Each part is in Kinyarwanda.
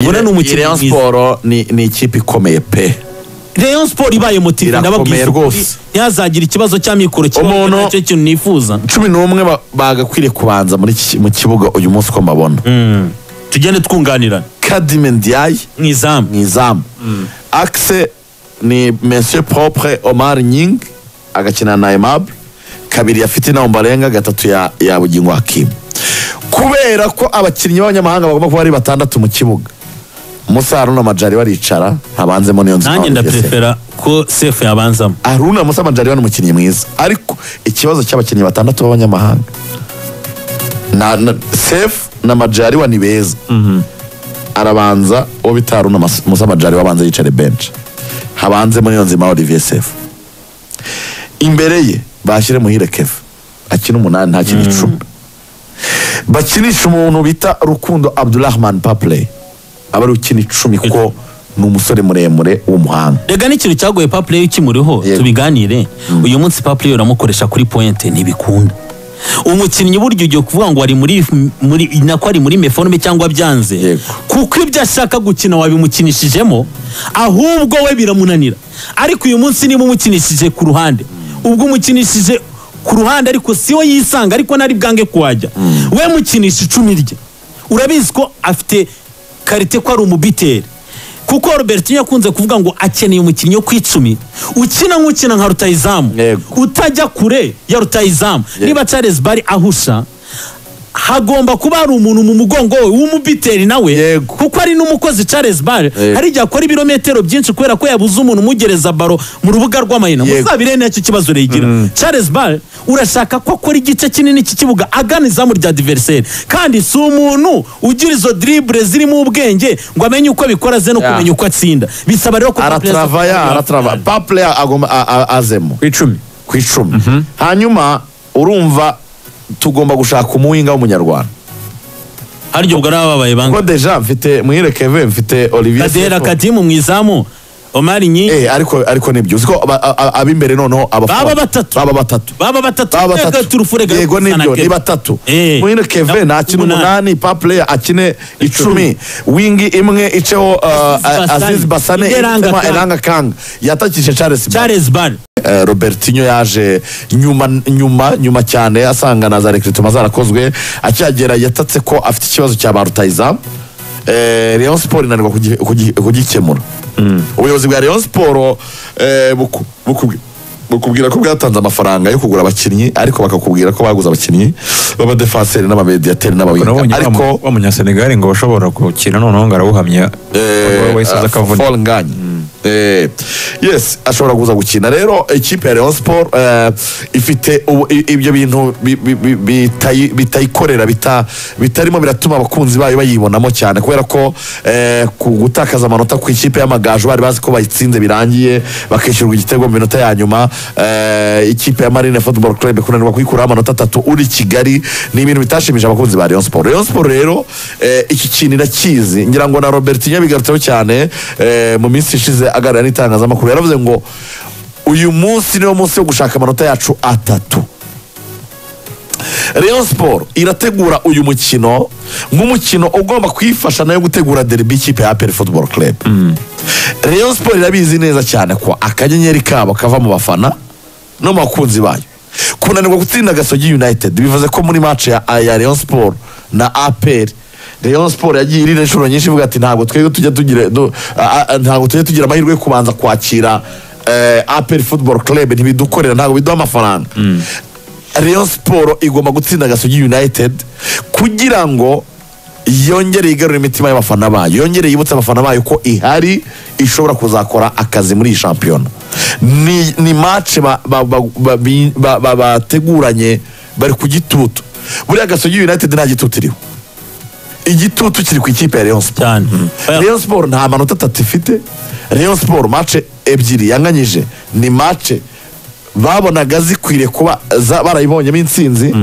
ubona ni umukino Rayon mwiza siporo ni ni ikipe ikomeye pe Rayon Sport ibaye motive Irakomeye ndababwiza ukuri, rwose. ntihazagira ikibazo cya mikoro kibaho Umuntu- nacyo kintu nifuza cumi n'umwe ba- bagakwiriye kubanza muri iki- mu kibuga uyu munsi uko mabona tugende twunganirana kadime ndiaye mu izamu ni izamu akise ni monsieur propre omar nying agakina na aimable kabiri yafite na ombarenga gatatu ya, ya bugingo hakimu kubera ko abakinnyi b'abanyamahanga bagomba kuba ari batandatu mu kibuga musa haruna majari baricara habanzemo niyo nzu nanjye n'ababugesera. ndaprefera ko sefu yabanzamo aruna musa majari ni umukinnyi mwiza ariko ikibazo cy'abakinnyi batandatu b'abanyamahanga na, na sef na majari ni beza arabanza uwo bita aruna Mas- musa majari wabanza yicare benshi habanzemo niyo nzima olivier sef imbere ye bashyire muhire keva akina umunani ntakina icumi bakinisha umuntu bita rukundo abdurahman papley aba ari ukina icumi kuko ni umusore muremure w'umuhanga rega n'ikintu cyagoye papureyi ukimuriho Yego. tubiganire uyu munsi papureyi uramukoresha kuri pointe ntibikunda umukinnyi burya ugiye kuvuga ngo ari muri, muri nako ari muri meforume cyangwa byanze Yego. kuko ibyo ashaka gukina wabimukinishijemo ahubwo we biramunanira ariko uyu munsi niba umukinishije ku ruhande ubwo umukinishije ku ruhande ariko si we yisanga ariko nari bwange kuhajya we mukinisha icumi rye urabizi ko afite karite ko ari umubiteri kuko Robertinho akunze kuvuga ngo akeneye umukinnyi wo ku icumi ukina nk'ukina nka rutayizamu Yego. utajya kure ya rutayizamu niba Charles Bari ahusha hagomba kuba hari umuntu mu mugongo we w'umubiteri nawe Yego. kuko ari n'umukozi Charles Bale Yego. hari igihe akora ibirometero byinshi kubera ko yabuze umuntu umugereza baro mu rubuga rw'amayina Yego. muzabire nacyo kibazo regira Charles Bale urashaka ko akora igice kinini cy'ikibuga agana izamu rya diverseri kandi si umuntu ugira izo dribble zirimo ubwenge ngo amenye uko abikora ze no Yeah. kumenya uko atsinda bisaba rero ko aratarava aratarava papureya agomba a- a- azemo ku icumi ku icumi hanyuma urumva tugomba gushaka umuwinga w'umunyarwanda hari igihe ubwo ari ababaye banga kuko deja mfite mwirekeve mfite olivier Kadera Sefu. Kadimu mu izamu Omar Nyingi Eh, ariko ariko nibyo uzi ko aba- a- a- ab'imbere noneho abafana Baba batatu. baba batatu baba batatu baba Reka batatu turufurega yego nibyo Sanakebe. ni batatu Eh. mwirekeve nakina Umunani. umunani papureya akine icumi wingi imwe iceho uh, Aziz Basane. aziz basane Eranga iritsemo Kanga. eranga kanga yatakishe charles Mbamba. Charles Bale Eh, Robertinho yaje nyuma nyuma nyuma cyane asanga na za recrutement zarakozwe akihagera yatatse ko afite ikibazo cya ba rutayizamu eh, Rayon Sport inanirwa kugi- kugi- kugikemura ubuyobozi bwa Rayon Sport eh, buku- buku- bukubwira ko bwatanze amafaranga yo kugura abakinnyi ariko bakakubwira ko baguze abakinnyi b'abadefanseri n'abamediyateri n'abawinga nabonye ariko ariko wa munyasenegali ngo ashobora gukina noneho ngo arabuhamya Eh, wahise aza ah, akavunika Fall Nganya. Eh, yes ashobora kuza gukina rero ikipe ya Rayon Sport eh, ifite ubu- i- ibyo bintu bi- bi- bi- bitayi- bitayikorera bita- bitarimo biratuma abakunzi bayo bayibonamo cyane kubera ko eh, ku gutakaza amanota ku ikipe y'amagaju bari bazi ko bayitsinze birangiye bakishyurwa igitego mu minota ya nyuma eh, ikipe ya Marine Football Club kunanirwa kuyikuraho amanota atatu uri Kigali ni ibintu bitashimije abakunzi ba Rayon Sport Rayon Sport rero eh, iki kintu irakizi ngira ngo na Robertinho yabigarutseho cyane eh, mu minsi ishize aganira n'itangazamakuru yaravuze ngo uyu munsi niwo munsi wo gushaka amanota yacu atatu Rayon Sport irategura uyu mukino nk'umukino ugomba kuyifasha nayo gutegura derby ikipe ya APR Football Club Rayon Sport irabizi neza cyane ko akanyenyeri kabo kava mu bafana no mu bakunzi bayo kunanirwa gutsinda Gasogi United bivuze ko muri match ya, ya Rayon Sport na APR Rayon Sport yagiye irira inshuro nyinshi ivuga ati ntabwo twebwe tujya tugira du- a- a- ntabwo tujya tugira amahirwe yo kubanza kwakira eh, APR Football Club ntibidukorera ntabwo biduha amafaranga Rayon Sport igomba gutsinda Gasogi United kugira ngo yongere yigarure imitima y'abafana bayo yongere yibutse abafana bayo ko ihari ishobora kuzakora akazi muri iyi shampiyona ni, ni match ba- ba- ba- ba- bi- ba- ba- bateguranye bari ku gitutu buriya Gasogi United nta gitutu iriho igitutu kiri ku ikipe ya Rayon Sport cyane Oya, Rayon Sport nta manota atatu ifite Rayon Sport mace ebyiri yanganyije ni mace babonaga zikwiriye kuba za- barayibonyemo intsinzi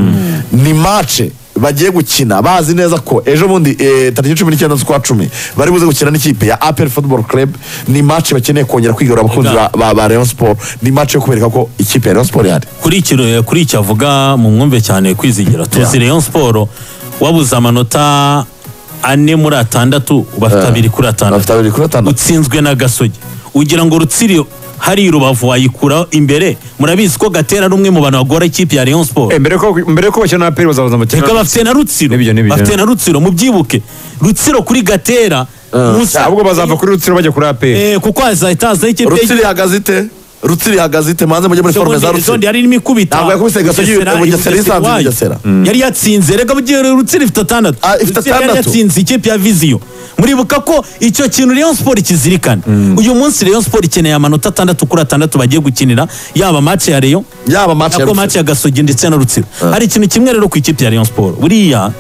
ni mace bagiye gukina bazi neza ko ejo bundi eh, tariki cumi n'icyenda z'ukwa cumi bari buze gukina n'ikipe ya APR Football Club ni mace bakeneye kongera kwigarura abakunzi ba, ba, ba Rayon Sport ni mace yo kubereka ko ikipe ya Rayon Sport ihari kuri iki kuri iki avuga mu mwumve cyane kwizigira tuzi Rayon Sport wabuze amanota ane muri atandatu bafite Eh, abiri kuri atandatu bafite abiri kuri atandatu utsinzwe na gasogi ugira ngo rutsiro hari i rubavu wayikura imbere murabizi ko gatera ari umwe mu bantu bagora ikipe ya rayon sport Eh, mbere ko mbere ko bakina na aperi bazabaza mu reka bafite na rutsiro N'ibyo, n'ibyo. bafite na rutsiro mubyibuke rutsiro kuri gatera musa ahubwo bazava kuri rutsiro bajya kuri aperi Eh, kuko hazahita hazaho ikipe rutsiri ihagaze ite rutsiri ihagaze ite manze mujye muri forume za zondi rutsiri yari irimo ikubita Ntabwo yakubise Gasogi, Bugesera, Bugesera Bugesera yisanze iwayo. Bugesera. yari yatsinze reka bugiye rutsiri ifite atandatu Ah, ifite Rutsiro yari atandatu. yatsinze ikipe ya viziyo muribuka ko icyo kintu Rayon Sport kizirikana uyu munsi Rayon Sport ikeneye amanota atandatu kuri atandatu bagiye gukinira yaba match ya Rayon yaba match ya nako rutsiri match ya Gasogi ndetse na Rutsiro hari ikintu kimwe rero ku ikipe ya Rayon Sport buriya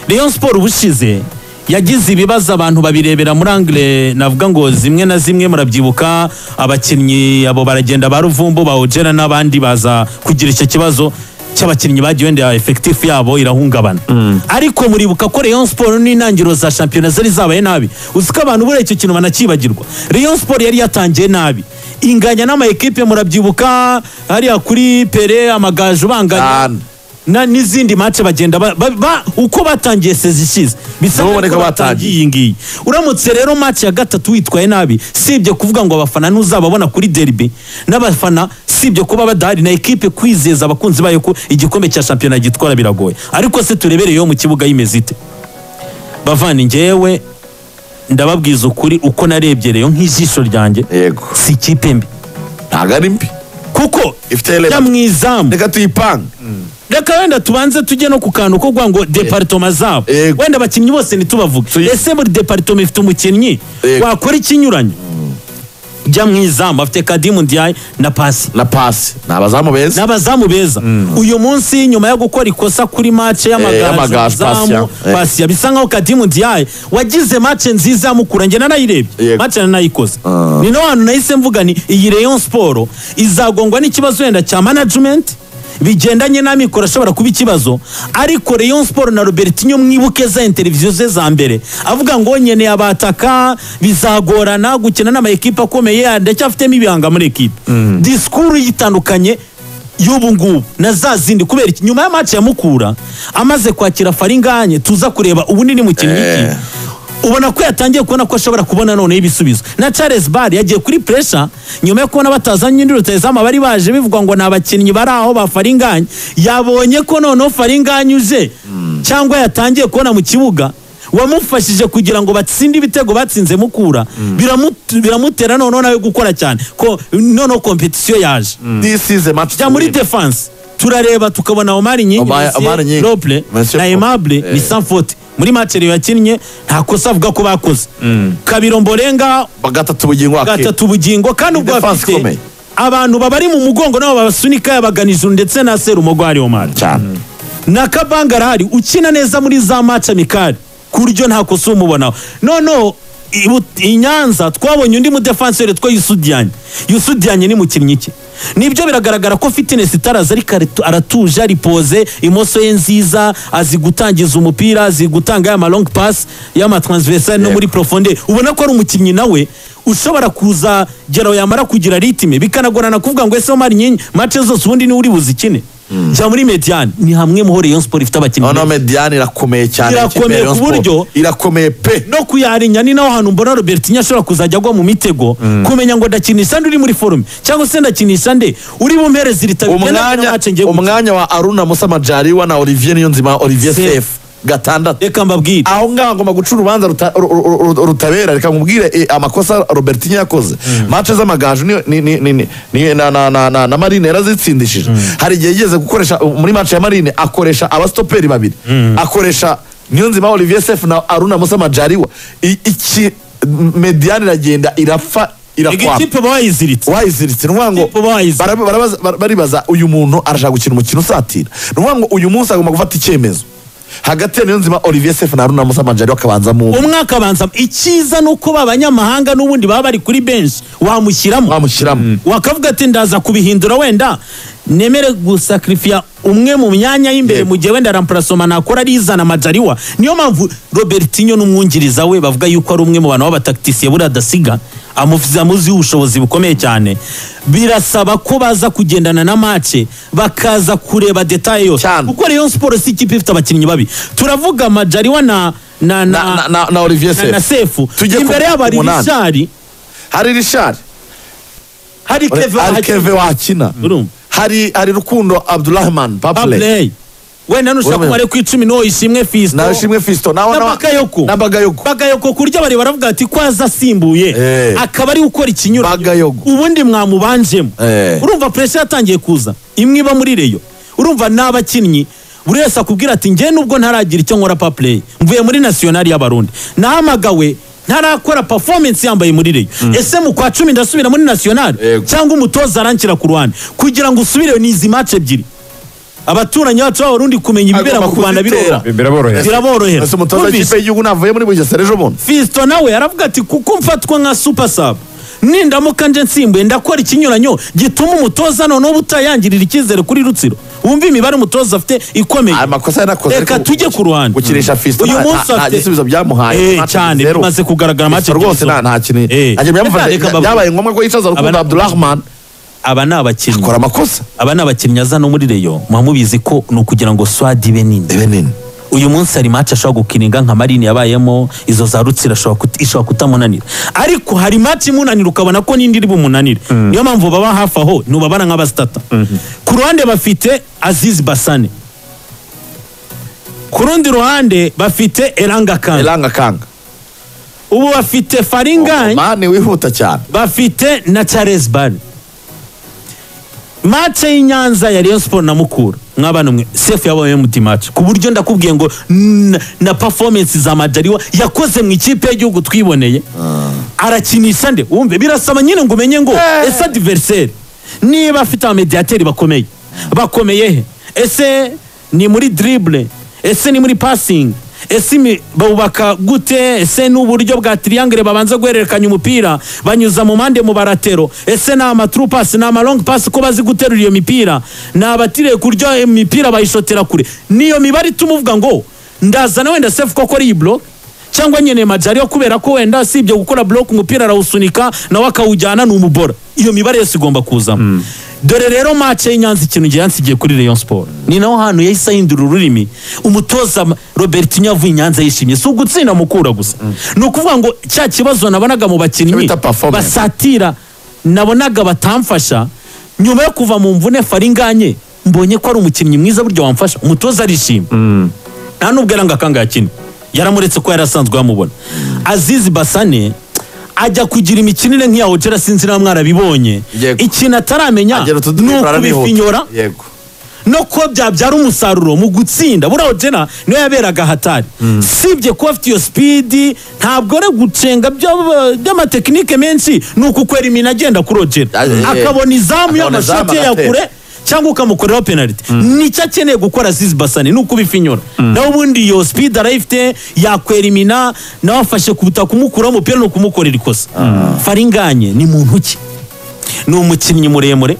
Rayon Sport ubushize yagize ibibazo abantu babirebera muri angle navuga ngo zimwe na zimwe murabyibuka abakinnyi abo baragenda ba Ruvumbu ba Ojera n'abandi baza kugira icyo kibazo cy'abakinnyi bagiye wenda effectif yabo irahungabana ariko muribuka ko Rayon Sport n'intangiriro za shampiyona zari zabaye nabi uzi ko abantu buriya icyo kintu banakibagirwa Rayon Sport yari yatangiye nabi inganya n'ama ekipe murabyibuka hariya kuri Pere amagaju banganya Cyane. na n'izindi match bagenda ba, ba, ba, uko batangiye sezi ishize bisa Nubwo nkaho niko batangiye batangiye. iyi ngiyi uramutse rero match ya gatatu witwaye nabi sibye kuvuga ngo abafana ntuzababona kuri derby n'abafana sibye kuba badahari na ekipe kwizeza abakunzi bayo ko igikombe cya shampiyona gitwara biragoye ariko se turebereyeho mu kibuga y'imeze ite bavana njyewe ndababwiza ukuri uko narebye rero nk'ijisho ryanjye yego si ikipe mbi ntabwo ari mbi kuko Ifite element. ya mwizamu reka tuyipange reka wenda tubanze tujye no ku kantu ko kuvuga ngo deparitoma zabo Yego. wenda abakinnyi bose ntitubavuge Tuyi- ese buri deparitoma ifite umukinnyi Yego. wakora ikinyuranyo jya mu izamu afite kadimu ndiyaye na pasi na pasi ni abazamu beza n'abazamu beza uyu munsi nyuma yo gukora ikosa kuri mace y'amagaju, pasi ya- y'amagazamu eh. pasiya bisa nkaho kadimu ndiyaye wagize mace nziza yamukura njye nanayirebye Yego. mace nanayikoze Ah. ni no hantu nahise mvuga ni iyi rayon siporo izagongwa n'ikibazo wenda cya manajimenti bigendanye n'amikoro ashobora kuba ikibazo ariko rayon siporo na robertinho mwibuke za interiviziyo ze za mbere avuga ngo nkeneye abataka bizagorana gukina n'amayikipe akomeye ndacyafitemo ibihanga muri ekipe disikuru yitandukanye y'ubu ngubu na za zindi kubera iki nyuma ya match ya mukura amaze kwakira faringanye tuza kureba ubu ni mukinnyi Eh. iki ubona ko yatangiye kubona ko ashobora kubona noneho ibisubizo na charles bar yagiye kuri pressure nyuma yo kubona batazanye indi rutayizamu bari baje bivuga ngo ni abakinnyi bari aho ba faringanye yabonye ko noneho faringanye uje cyangwa yatangiye kubona mu kibuga wamufashije kugira ngo batsinde ibitego batsinze mukura biramu- biramutera noneho nawe gukora cyane ko noneho kompetisiyo yaje this is a match jya muri defanse turareba tukabona omari nyingi Omar- Messier, Omar Nyingi. Roble Messier na Roble. aimable Eh. ni sanfote muri materi yakinnye nta kosa avuga ko bakoze kabiro mborenga gatatu bugingo akira gatatu ubugingo kandi ubwo Defense bafite ikomeye. abantu babari mu mugongo nabo babasunika yabagana ijuru ndetse na serumogo hari omari cyane na kabanga arahari ukina neza muri za match amikari ku buryo nta kosa umubonaho noneho i Bu- i nyanza twabonye undi mudefanseri two yusudiyanye yusudiyanye ni mukinnyi ki nibyo biragaragara ko fitness itaraza ariko aritu- aratuje aripoze imoso ye nziza azi gutangiza umupira azi gutanga ya ma long pass y'ama transversal no Yego. muri profonde ubona ko ari umukinnyi nawe ushobora kuza geraho yamara kugira ritime bikanagorana kuvuga ngo ese Omar nyinyi match zose ubundi niwe uri buzikine jya muri mediane ni hamwe mu ho Rayon Sport ifite abakinnyi noneho mediyani irakomeye cyane Irakomeye Ikipe ya Rayon ku buryo- Sport. irakomeye pe no kuyarinya ni naho hantu mbona robertinho ashobora kuzajya agwa mu mitego kumenya ngo ndakinisha nde uri muri forume cyangwa se ndakinisha nde uri bumpereze ritabo umwanya umwanya wa aruna musa majariwa na olivier niyonzima olivier Sefu. sefu gatandatu reka mbabwire aho ngaho ngomba guca urubanza ruta- ru- ru- ru- ru- rutabera reka nkubwire eh, amakosa robertinho yakoze mace z'amagaju ni- ni- ni- ni- ni- ni- na- na- na- na- na marine yarazitsindishije hari igihe yigeze gukoresha muri mace ya marine akoresha abasitoperi babiri akoresha niyonzima olivier sef na aruna musa majariwa I- iki mediyani iragenda irapfa irakwapa ikipe bayiziritse wayiziritse ni ukuvuga ngo Ikipe bayiziritse. baraba- barabaza- bar- baribaza uyu muntu arashaka gukina umukino usatira ni ukuvuga ngo uyu munsi agomba gufata icyemezo hagati ya niyonzima olivier sefu na haruna musa manjari bakabanzamo umwe umwaka abanza icyiza ni uko ba banyamahanga n'ubundi baba bari kuri benshi wamushyiramo bamushyiramo wakavuga ati ndaza kubihindura wenda nemere gusakirifiya umwe mu myanya y'imbere Yego. mu gihe wenda rampurasoma nakora arizana amajariwa niyo mpamvu robertinho n'umwungiriza we bavuga yuko ari umwe mu bantu b'abatakitisiye buriya adasiga amuvuze amuziho ubushobozi bukomeye cyane birasaba ko baza kugendana na mace bakaza kureba detaye yose Cyane. kuko rayon siporo si ikipe ifite abakinnyi babi turavuga majariwa na na na, na, na na, na olivier na- na sefu sefu Tujye ku- imbere yabo hari ku munani. rishari hari rishari hari keve hari keve Hakimi. wakina Urumva? hari hari rukundo abdurahman papule Papley. wenda nushaka Urumva? kumara ku icumi no ishimwe fisto nawe shimwe fisto nawe Na Bakayoko. na bagayoko bagayogo ku buryo abari baravuga ati ko azasimbuye Eh. akaba ari gukora ikinyuranyo Bagayogo. ubundi mwamubanjemo Eh. urumva pressure yatangiye kuza imwe iba muri reyo urumva n'abakinnyi buri wese akubwira ati njye nubwo ntaragira icyo nkora pa play mvuye muri nasiyonari y'abarundi nahamagawe ntarakora performance yambaye muri reyo ese mu kwa cumi ndasubira muri nasiyonari Yego. cyangwa umutoza aranshyira ku ruhande kugira ngo usubire ni izi match ebyiri abaturanyi bacu b'abarundi kumenya ibibera Agomba mu rwanda kuzitera. birora biraborohera biraborohera ese umutoza Numvise. w'ikipe y'igihugu navuye muri bugesera ejo bundi fisito nawe aravuga ati kuko mfatwa nka super sub nindamuka nje nsimbuye ndakora ikinyuranyo gituma umutoza noneho utayangirira icyizere kuri rutsiro wumva imibare umutoza afite ikomeye amakosa yanakoze reka ariko tujye ku ruhande gukinisha fisto uyu nta- munsi nta- nta afite gisubizo byamuhaye Eh, Nta cyane zero. bimaze kugaragara make Fisto rwose nta nta kintu Eh. ajya byamufasha Reka bavuge. byabaye ngombwa ko yicaza rukundo Abana- abdurahman aba ni abakinnyi akora amakosa aba ni abakinnyi aza no muri reyo muba mubizi ko ni ukugira ngo swadi ibe nini ebe nini uyu munsi hari match ashobora gukininga nka marini yabayemo izo za rutsiro ashobora kut- ishobora kutamunanira ariko hari match imunanira ukabona ko n'indi iri bumunanire niyo mpamvu baba hafi aho ntubabara nk'abasitata ku ruhande bafite azizi basane ku rundi ruhande bafite eranga kandi elanga kanga ubu bafite faringani mani wihuta cyane bafite na charles bari mace y'inyanza ya rayon siporo na mukura mwabana mwe sefu yabaye emuti mace ku buryo ndakubwiye ngo n- na performance za majariwa yakoze mu ikipe y'igihugu twiboneye arakinisha nde wumve birasaba nyine ngo umenye ngo ese adiveriseri niba afite abamediyateri bakomeye bakomeye he ese ni muri diribure ese ni muri pasingi ese imi- bawubaka gute ese ni uburyo bwa tiriyangere babanza guhererekanya umupira banyuza mu mpande mu baratero ese ni amaturu pasi ni amarongi pasi ko bazi guterura iyo mipira ni abatiriye kuryo imipira bayishotera kure niyo mibare ituma uvuga ngo ndazana wenda sefu koko ari iyi boroke cyangwa nyine majariyo kubera ko wenda usibye gukora block umupira arawusunika nawe akawujyana ni umubora iyo mibare yose igomba kuzamo dore rero mace y'inyanza ikintu gihe yansigiye kuri rayon sport ni naho hantu yahise ahindura ururimi umutoza Ma- robertinho avuye inyanza yishimye si ugutsinda mukura gusa ni ukuvuga ngo cya kibazo nabonaga mu bakinnyi Bita performance. basatira nabonaga batamfasha nyuma yo kuva mu mvune faringanye mbonye ko ari umukinnyi mwiza buryo wamfasha umutoza arishima nta nubwo yari ngakanga yakina yaramuretse ko yari asanzwe yamubona azizi basane ajya kugira imikinire nk'iya ojera sinzi niba mwarabibonye Yego. ikintu ataramenya agera ni utuduribura ukubifinyora yego no kuba byabyara umusaruro mu gutsinda buriya ojera niwe yaberaga hatari sibye kuba afite iyo sipidi ntabwo ari gucenga by'aba- by'amatekinike menshi ni ukukwera imina agenda kuri ojera Ah, eh, eh. akabona izamu Akabona y'amashoti izamu ye ya agatera. kure cyangwa ukamukoreraho penaliti nicyo akeneye gukora azizi basane ni ukubifinyura nawe ubundi iyo sipidi arayifite yakwera imina nawe afashe ku butaka umukuraho umupira ni ukumukorera ikosa faringanye ni muntu ki ni umukinnyi muremure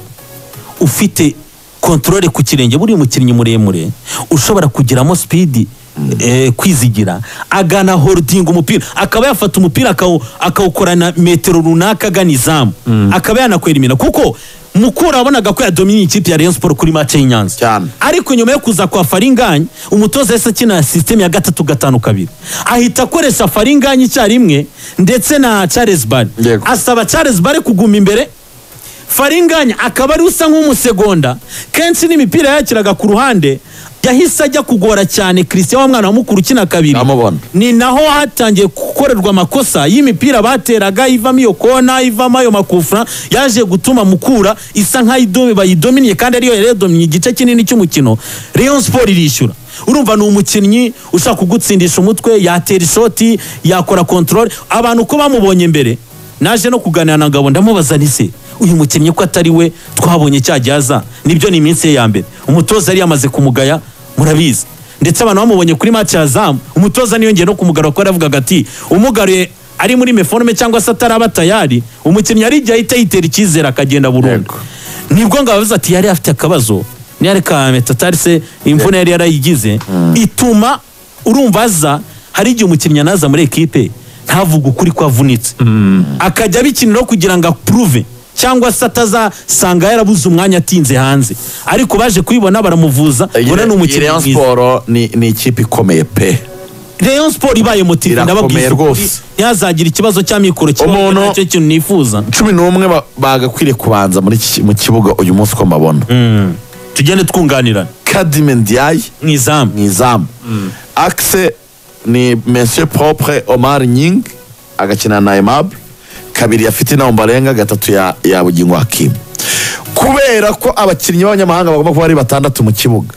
ufite kontorore ku kirenge buriya umukinnyi muremure ushobora kugiramo sipidi eh, kwizigira agana horodinga umupira akaba yafata umupira akawu- akawukorana metero runaka agana izamu akaba yanakwera imina kuko mukura wabonaga ko yadominiye ikipe ya rayon sport kuri mace y'inyanza Cyane. ariko nyuma yo kuza kwa faringanye umutoza yahise akina sisiteme ya gatatu gatanu kabiri ahita akoresha faringanye icyarimwe ndetse na charles bari Yego. asaba charles bari kuguma imbere faringanya akaba ari usa nk'umusegonda kenshi n'imipira yakiraga ku ruhande yahise ajya kugora cyane christian wa mwana wa mukuru ukina kabiri Ndamubona. ni naho hatangiye gukorerwa amakosa y'imipira bateraga ivamo iyo kona ivamo ayo makufra yaje gutuma mukura isa nk'aho bayidominiye kandi ariyo yari yadominiye igice kinini cy'umukino rayon sport irishyura urumva ni umukinnyi ushaka kugutsindisha umutwe yatera ishoti yakora kontorore abantu uko bamubonye mbere naje no kuganira na ngabo ndamubaza nise uyu mukinnyi ko atari we twabonye cya gihe aza nibyo ni iminsi ye ya mbere umutoza yari yamaze kumugaya murabizi ndetse abantu bamubonye kuri match ya zamu umutoza niyongeye no kumugarura kuko yaravugaga ati umugaruye ari muri meforome cyangwa se ataraba tayari umukinnyi yari igihe ahita yitera icyizere akagenda burundu Yego. nibwo ngo abavuze ati yari afite akabazo ntiyari ka metatari se imvune yari yarayigize ituma urumva aza hari igihe umukinnyi anaza muri ekipe ntavuge ukuri ko avunitse akajya abikiniraho kugira ngo apuruve cyangwa se atazasanga yarabuze umwanya atinze hanze ariko baje kuyibona baramuvuza Iyi- ubona ni iyi umukinnyi Rayon mwiza Sport ni ni ikipe ikomeye pe Rayon Sport ibaye motive Irakomeye ndababwiza ukuri, rwose. ntihazagira ikibazo cya mikoro kibaho Umuntu- nacyo kintu nifuza cumi n'umwe ba- bagakwiriye kubanza muri iki- mu kibuga uyu munsi uko mbabona tugende twunganirana kadime ndiyayi mu izamu mu izamu akise ni monsieur propre omar nying agakina na aimable kabiri ya fitina umbarenga gatatu ya, ya bugingo hakimu kubera ko abakinnyi b'abanyamahanga bagomba kuba ari batandatu mu kibuga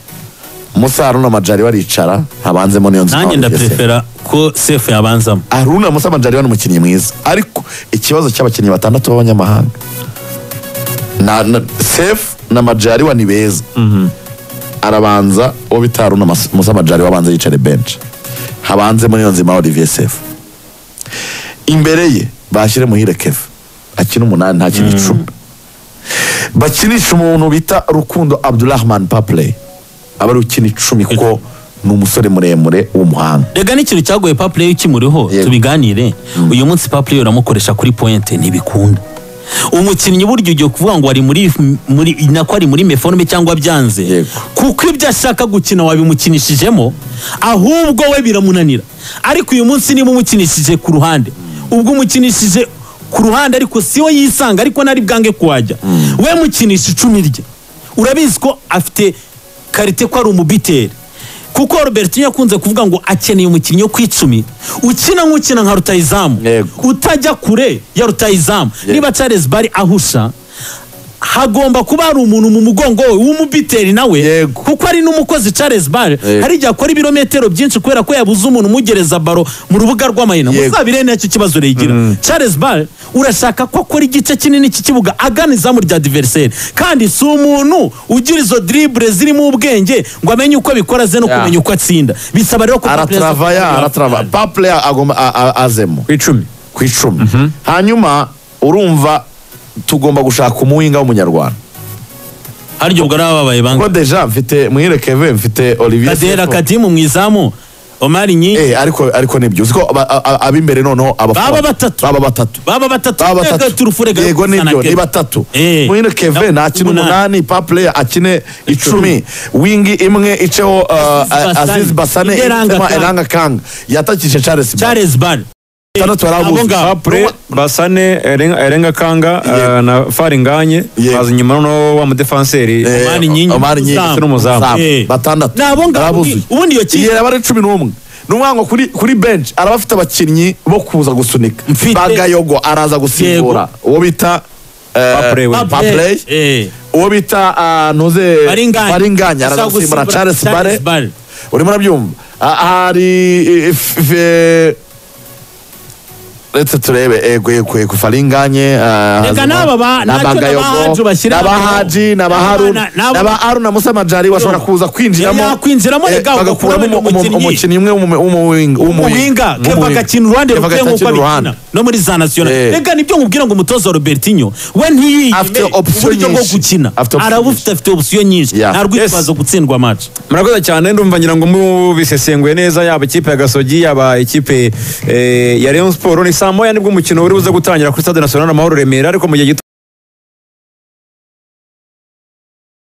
musa haruna majari baricara habanzemo niyo nzu nanjye ndaprefera ko sefu yabanzamo haruna musa majari ni umukinnyi mwiza ariko ikibazo cy'abakinnyi batandatu b'abanyamahanga na, na sef na majari ni beza arabanza uwo bita haruna Mas- musa majari wabanza yicare benshi habanze muri iyo nzima olivier sef imbere ye bashyire muhire keva akina umunani ntakina icumi bakinisha umuntu bita rukundo abdurahman papley aba ari ukina icumi kuko ni umusore muremure w'umuhanga rega n'ikintu cyagoye papure ukimuriho Yego. tubiganire uyu munsi papure uramukoresha kuri pointe ntibikunda umukinnyi burya ugiye kuvuga ngo ari muri muri nako ari muri meforme cyangwa byanze Yego. kuko ibyo ashaka gukina wabimukinishijemo ahubwo we biramunanira ariko uyu munsi niba umukinishije ku ruhande ubwo umukinishije ku ruhande ariko si we yisanga ariko nari bwange kuhajya we mukinisha icumi rye urabizi ko afite karite ko ari umubiteri kuko robertinho yakunze kuvuga ngo akeneye umukinnyi wo ku icumi ukina nk'ukina nka rutayizamu Yego. utajya kure ya rutayizamu Yego. niba charles bari ahusha hagomba kuba hari umuntu mu mugongo we w'umubiteri nawe Yego. kuko ari n'umukozi charles bare Yego. hari igihe akora ibirometero byinshi kubera ko yabuze umuntu umugereza baro mu rubuga rw'amayina Yego. muzabire nacyo kibazo regira charles bare urashaka ko akora igice kinini cy'ikibuga agana izamu rya diveriseri kandi si umuntu ugira izo dribure zirimo ubwenge ngo amenye uko abikora ze no Yeah. kumenya uko atsinda bisaba rero ko arataravaya aratarava paple agomba a- a- azemo ku icumi ku icumi hanyuma urumva tugomba gushaka umuwinga w'umunyarwanda hari ubwo ari ababaye banga kuko deja mfite muhire keve mfite olivier kadera Sefu. kadimu mu izamu omari nyinshi Eh, ariko ariko nibyo uziko aba- a- a- ab'imbere noneho abafundi. Baba batatu. baba batatu baba batatu baba Rega batatu turufurega yego nibyo ni batatu Eh. muhire keve Na- nakina umunani. umunani paple akine icumi wingi imwe iceho Aziz uh, Basane. aziz basane Indi Elanga ituma Kanga. elanga kanga yatakishe charles Bale. charles bar Batandatu barabuze. Abo ngabo. apure basane Erenga- erenga kanga Yego. eh, na faringanye Yego. baza inyuma noneho wa mudefenseri Eh, Omar Nyingi. Omar Nyingi. Uzamu. Ndetse n'umuzamu. Eh. batandatu Ni abo ngabo. Barabuzuye. Ubundi iyo kipe- Iyi yaba ari cumi n'umwe ni umwana ngo kuri kuri bench araba afite abakinnyi bo kuza gusunika Mfite- bagayogo araza gusimbura uwo bita eh, Papley we. Papley. Eh. uwo bita ah, ntuze Baringanya. baringanya araza Gusa gusimbura gusimbura charles bare Charles Bare. urimo urabyumva Ah, hari ife retse turebe ego ego ego faringanye ah, Reka hazima, n'aba ba- na nacyo Bagayogo, n'abahaji bashyira n'aba hano. Haji, n'aba N'aba- Harun, n'aba- n'aba Harun na Musa Majari bashobora kuza kwinjiramo yakwinjiramo, eh, reka ugakuramo bagakuramo umu- umukinnyi. umukinnyi umwe w'umu- umuhinga w'umuwinga- w'umuwinga. keva agakina uruhande Keva ruteye nk'uko agakina abikina uruhande. no muri za nasiyonali Eh. reka nibyo nkubwira ngo umutoza robertinho we ntiyiyime Afite option uburyo bwo nyinshi. gukina Afite option arabufite afite opsiyo nyinshi Yeah. nta rwitwazo gutsindwa match murakoze cyane ndumva ngira ngo mubisesenguye neza yaba ikipe ya gasogi yaba ikipe eh, ya leon siporo ni saa moya nibwo umukino uri buze gutangira kuri stade national amahoro remera ariko mu gihe gito